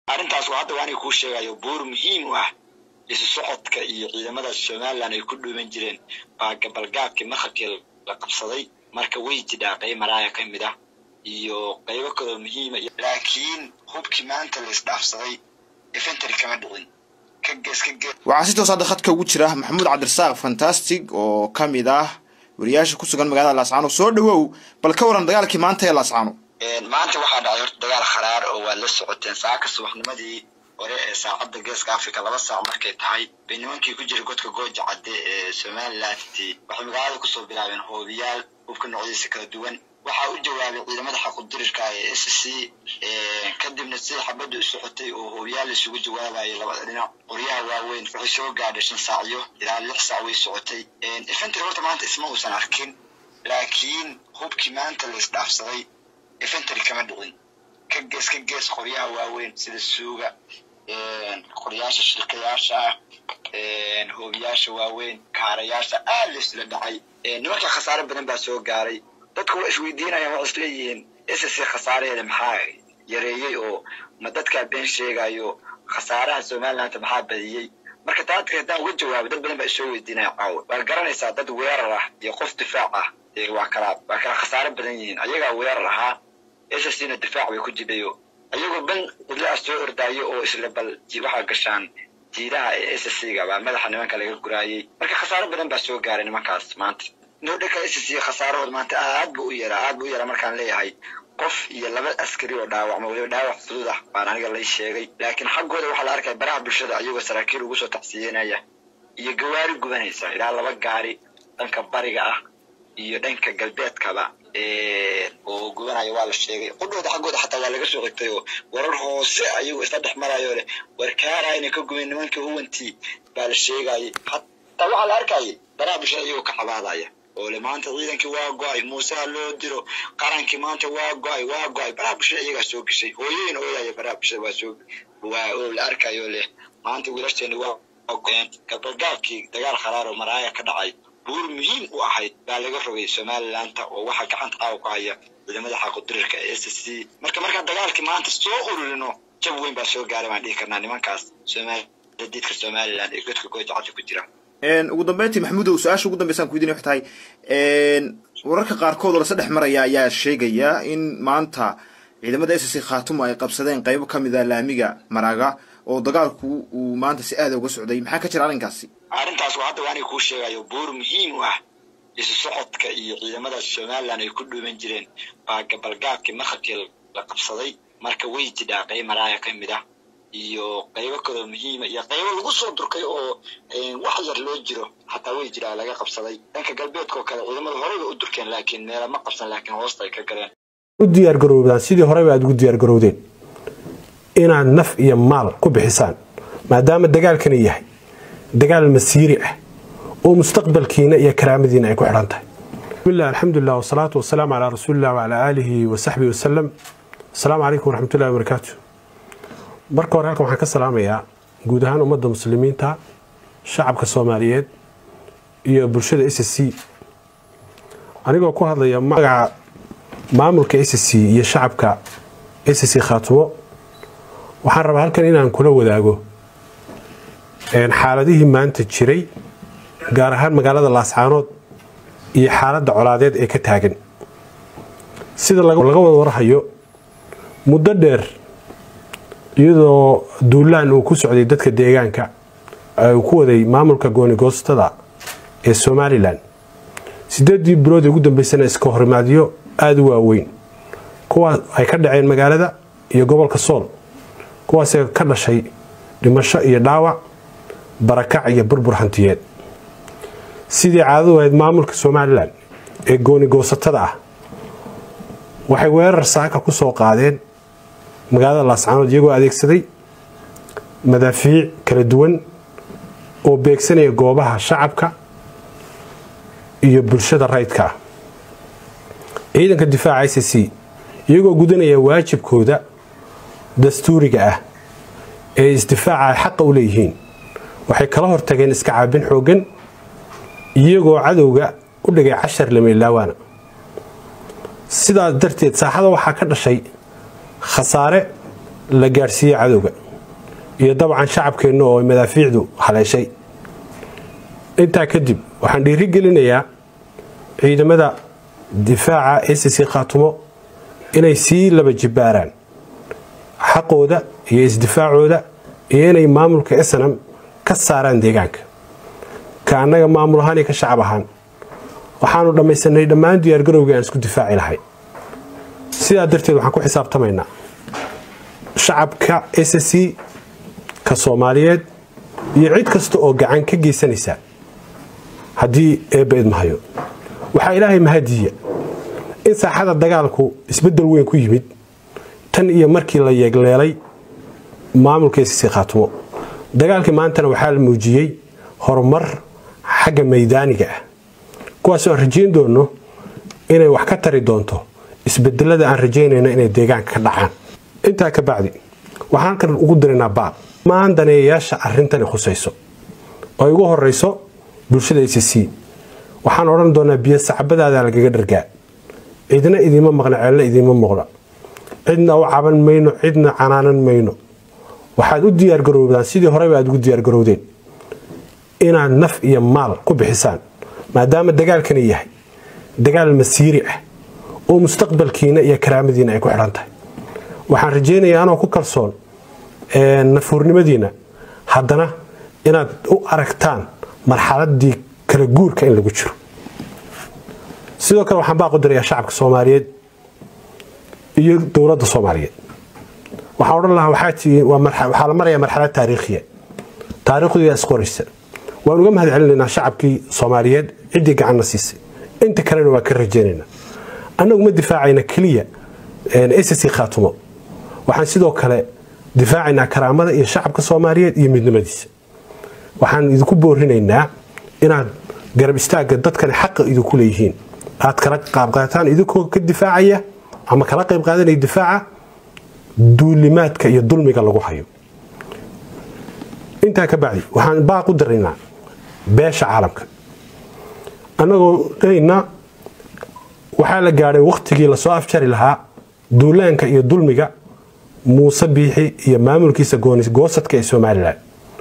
arrintaas waa hadda waaniga kuu sheegayo buur muhiim u ah isu socodka iyo ciidamada somalilan ay ku dhuuman jireen baa gabalgaabkii maqribkii la qabsaday marka way jidhaa qayb maraaya ka mid ah iyo qaybo kaloo muhiima laakiin hubkii maanta la isdhaafsaday infantry kama dhicin ka gees ka gees waxaa si toos hadda khadka ugu jira maxamuud cabdirasaaq fantastic oo ka mid ah wariyaasha ku sugan magaalada laascaano soo dhawow bal ka waran dagaalkii maanta ee laascaano maanta waxaa dhacay horta dagaal kharaar oo waad la socoteen saaka subaxnimadii hore ee saacadda geeska africa laba saac markay tahay bay nimankii ku jira godka gooja cadde ee somaliland waxay magaalada kusoo bilaabeen hoobiyaal hubka noocyadiisa kala duwan waxaa u jawaabay ciidamada xaqudirirka ee s c kadibna sida xabadda u socotay oo hoobiyaal isugu jawaabayay labada dhinac qoryaha waaweyn waxay soo gaadhay shan saacyo ilaa lix saac way socotay infantry horta maanta isma uusan arkin laakiin hubkii maanta la isdhaafsaday infantry kama dhicin ka gees ka gees qoryaha waaweyn sida suuga qoryaasha shirkayaasha ah hoobiyaasha waaweyn kaarayaasha aad la isla dhacay nimanka khasaare badan baa soo gaaray dadku waa isweydiinayaan waa isleeyihiin s c khasaaraheeda maxaa yareeyey oo ma dadkaa been sheegayo khasaaraha somaliland maxaa badiyey marka taadka haddaan uga jawaabo dad badan baa isoo weydiinaya caawa waad garanaysaa dad weerar ah iyo qof difaac ah waa kala waa kala khasaare badan yihiin ayagaa weerar ahaa s c na difaac bay ku jidhayo ayagoo ban cidlaa soo ordaayo oo isla bal waxaa gashaan jiidaha ee s c ga baa madaxa nimanka laga guraayey marka khasaare badan baa soo gaaray nimankaas maanta nodhaka s c khasaarahood maanta aad bu u yaraa aad bu u yaraa markaan leeyahay qof iyo laba askari oo dhaawacma weliba dhaawac fudud ah baan aniga lay sheegay laakiin xaggooda waxaa la arkaya baraha bulshada ayagoo saraakiil ugu soo tacsiyenaya iyo gawaari gubanaysa ilaa laba gaari dhanka bariga ah iyo dhanka galbeedkaba oo gubanaya waa la sheegay qudhooda xaggooda xataa waa laga soo xigtay oo warar hoose ayagoo isla dhex marayo leh warkaara inay ka gubeen nimankii huwantii baa la sheegayay xataa waxaa la arkayay baraha bulshada ayagoo ka cabaadaya oo le maanta ciidankii waa go-ay muuseha loo diro qarankii maanta waa go-ay waa go-ay baraha bulshada iyagaa soo geshay hooyooyin ooyaya baraha bulshada waa soo waa oo la arkayo leh maanta wiilashteeni waa go-een gabalgaabkii dagaal kharaar oo maraaya ka dhacay buur muhiim u ahayd baa laga rogay somalilanta oo waxaa gacanta caawa ku haya ciidamada xaqudirirka ee s c marka markaan dagaalkii maanta soo ururino jab weyn baa soo gaaray baan dhihi karnaa nimankaas somalidiidka somaliland ee godka gooja cadda ku jira ugu dambeyntii maxamuudow su-aasha ugu dambeysaan ku weydiinay waxay tahay wararka qaarkood oo lasa dhex maraya ayaa sheegaya in maanta ciidamada s c khaatumo ay qabsadeen qaybo ka mid a laamiga maraaga oo dagaalku uu maanta si aada uga socday maxaa ka jira arrinkaasi arrintaas waa hadda waaniga kuu sheegayo buur muhiim u ah isu socodka iyo ciidamada somalilan ay ku dhuuman jireen baa gabalgaabkii maqribkii la qabsaday marka way jidhaa qayb maraaya ka mid ah iyo qaybo kaloo muhiima iyo qaybo lagu soo durkay oo wax yar loo jiro xataa way jiraa laga qabsaday dhanka galbeedkao kale ciidamada horeyba u durkeen laakiin meela ma qabsan laakiin hoosta ay ka galeen u diyaargaroobdaan sidii horeba aad ugu diyaargarowdeen inaad naf iyo maal ku bixisaan maadaama dagaalkani yahay dagaal masiiri ah oo mustaqbalkiina iyo karaamadiina ay ku xidhan tahay bismillah alxamdulilah wasalaatu wasalaamu calaa rasuulillah wacalaa aalihi wasaxbihi wasalam asalaamu calaykum waraxmatullahi wabarakaatu marka hore halkan waxaan ka salaamayaa guud ahaan ummadda muslimiinta shacabka soomaaliyeed iyo bulshada s c anigoo ku hadlaya magaca maamulka s c iyo shacabka s c khaatumo waxaan rabaa halkan inaan kula wadaago xaaladihii maanta jiray gaar ahaan magaalada laascaanood iyo xaaladda colaadeed ee ka taagan sida laga wada warhayo muddo dheer iyadoo duulaan uu ku socday dadka deegaanka uu ku waday maamulka goonigoostada ee somalilan sideedii bilood ee ugu dambeysana iska horimaadyo aada u waaweyn kuwaas ay ka dhaceen magaalada iyo gobolka sool kuwaasee ka dhashay dhimasho iyo dhaawac barakac iyo burbur hantiyeed sidii caadadu ahayd maamulka somalilan ee goonigoosatada ah waxay weerar saaka ku soo qaadeen magaalada laascaanood iyagoo adeegsaday madaafiic kala duwan oo beegsanaya goobaha shacabka iyo bulshada rayidka ah ciidanka difaaca i c c iyagoo gudanaya waajibkooda dastuuriga ah ee isdifaaca ay xaqa u leeyihiin waxay kala hortageen iska caabin xooggan iyagoo cadowga u dhigay cashar lameelaawaana sidaas darteed saaxada waxaa ka dhashay khasaare la gaadhsiiyey cadowga iyo dabcan shacabkeenna oo madaafiicdu haleeshay intaa kadib waxaan dhiiri gelinayaa ciidamada difaaca acc khaatumo inay sii laba jibbaaraan xaqooda iyo isdifaacooda iyo inay maamulka snam ka saaraan deegaanka ka annaga maamul ahaan iyo ka shacab ahaan waxaanu dhammaysanay dhammaan diyaargarowgii aan isku difaaci lahay sidaa darteed waxaan ku xisaabtamaynaa shacabka acc ka soomaaliyeed iyo cid kasta oo gacan ka geysanaysa haddii eebba idmahayo waxaa ilaahay mahadiya in saaxada dagaalku isbeddel weyn ku yimid tan iyo markii la yeegleelay maamulka acc khaatumo dagaalkii maantana waxaa la muujiyey horumar xagga maydaaniga ah kuwaasoo aan rajayn doono inay wax ka tari doonto isbedelada aan rajaynayno inay deegaanka ka dhacaan intaa ka bacdi waxaan halkan ugu diraynaa baaq maan daneeyayaasha arrintani khusayso oo ay ugu horeyso bulshada acc waxaan odhan doonaa biyo sacbadaada lagaga dhargaa cidna idiima maqna ceelna idiima muuqda cidna u caban mayno cidna canaanan mayno waxaad u diyaargaroobdaan sidii horeba aad ugu diyaargarowdeen inaad naf iyo maal ku bixisaan maadaama dagaalkani yahay dagaal masiiri ah oo mustaqbalkiina iyo karaamadiina ay ku xidhan tahay waxaan rajaynayaa anoo ku kalsoon nafuurnimadiina haddana inaad u aragtaan marxaladii kala guurka in lagu jiro sidoo kale waxaan baaqu dirayaa shacabka soomaaliyeed iyo dowladda soomaaliyeed waxaan odhan lahaa waxaa la marayaa marxalad taariikhiya taariikhduyaa isqoraysa waan uga mahad celinaynaa shacabkii soomaaliyeed ciddii gacanna siisay inta kalena waan ka rajaynaynaa annagu ma difaacayna keliya acc khaatumo waxaan sidoo kale difaacaynaa karaamada iyo shacabka soomaaliyeed iyo midnimadiisa waxaan idinku boorinaynaa inaad garab istaagga dadkani xaqa idinku leeyihiin aad kala qaabqaataan idinkoo ka difaacaya ama kala qayb qaadanaya difaaca duulimaadka iyo dulmiga lagu hayo intaa ka bacdi waxaan baaq u diraynaa beesha caalamka annagoo dhahayna waxaa la gaadhay wakhtigii lasoo afjari lahaa duulaanka iyo dulmiga muuse biixi iyo maamulkiisa goosadka ee somalilan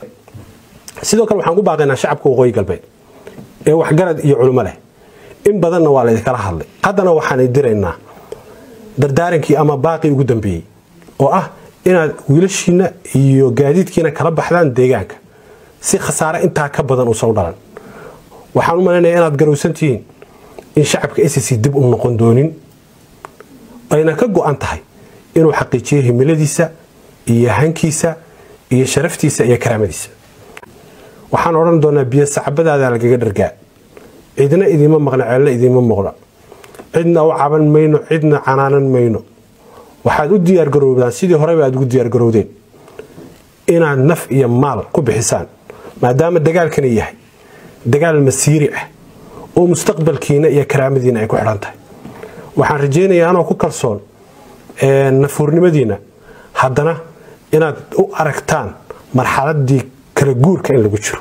sidoo kale waxaan ku baaqaynaa shacabka waqooyi galbeed ee waxgarad iyo culimo leh in badanna waa laydinkala hadlay haddana waxaan diraynaa dardaarankii ama baaqii ugu dambeeyey oo ah inaad wiilashiina iyo gaadiidkiina kala baxdaan deegaanka si khasaare intaa ka badan uusan u dhalan waxaan u malaynaya inaad garowsan tihiin in shacabka acc dib u noqon doonin ayna ka go-an tahay inuu xaqiijiyo himiladiisa iyo hankiisa iyo sharaftiisa iyo karaamadiisa waxaan odhan doonaa biyo sacbadaada lagaga dhargaa cidna idiima maqna ceelna idiima muuqda cidna u caban mayno cidna canaanan mayno waxaad u diyaargaroobdaan sidii horeba aad ugu diyaargarowdeen inaad naf iyo maal ku bixisaan maadaama dagaalkani yahay dagaal masiiri ah oo mustaqbalkiina iyo karaamadiina ay ku xidhan tahay waxaan rajaynayaa anoo ku kalsoon nafuurnimadiina haddana inaad u aragtaan marxaladii kala guurka in lagu jiro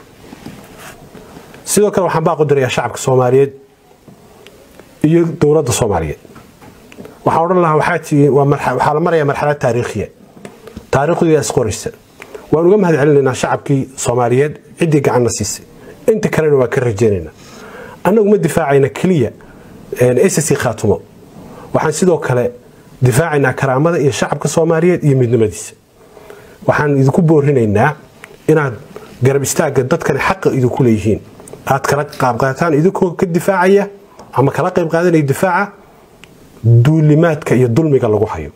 sidoo kale waxaan baaqu dirayaa shacabka soomaaliyeed iyo dowladda soomaaliyeed waxaan odhan lahaa waxaa la marayaa marxalad taariikhiya taariikhduyaa isqoraysa waan uga mahad celinaynaa shacabkii soomaaliyeed ciddii gacanna siisay inta kalena waan ka rajaynaynaa annagu ma difaacayna keliya acc khaatumo waxaan sidoo kale difaacaynaa karaamada iyo shacabka soomaaliyeed iyo midnimadiisa waxaan idinku boorinaynaa inaad garab istaagga dadkani xaqa idinku leeyihiin aad kala qaabqaataan idinkoo ka difaacaya ama kala qayb qaadanaya difaaca duulimaadka iyo dulmiga lagu hayo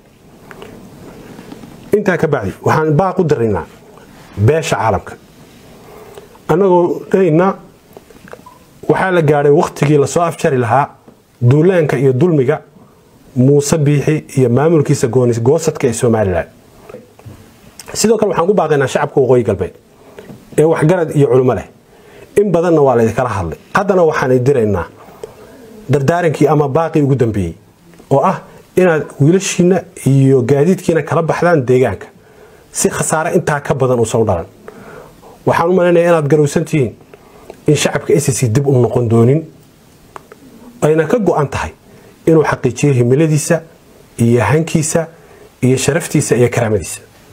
intaa ka bacdi waxaan baaq u diraynaa beesha caalamka annagoo dhahayna waxaa la gaadhay wakhtigii lasoo afjari lahaa duulaanka iyo dulmiga muuse biixi iyo maamulkiisa goosadka ee somalilan sidoo kale waxaan ku baaqaynaa shacabka waqooyi galbeed ee waxgarad iyo culimo leh in badanna waa laydinkala hadlay haddana waxaan diraynaa dardaarankii ama baaqii ugu dambeeyey oo ah inaad wiilashiina iyo gaadiidkiina kala baxdaan deegaanka si khasaare intaa ka badan uusan u dhalan waxaan u malaynaya inaad garowsan tihiin in shacabka acc dib u noqon doonin ayna ka go-an tahay inuu xaqiijiyo himiladiisa iyo hankiisa iyo sharaftiisa iyo karaamadiisa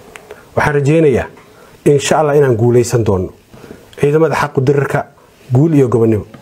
waxaan rajaynayaa insha allah inaan guulaysan doono ciidamada xaqu dirirka guul iyo gobonimo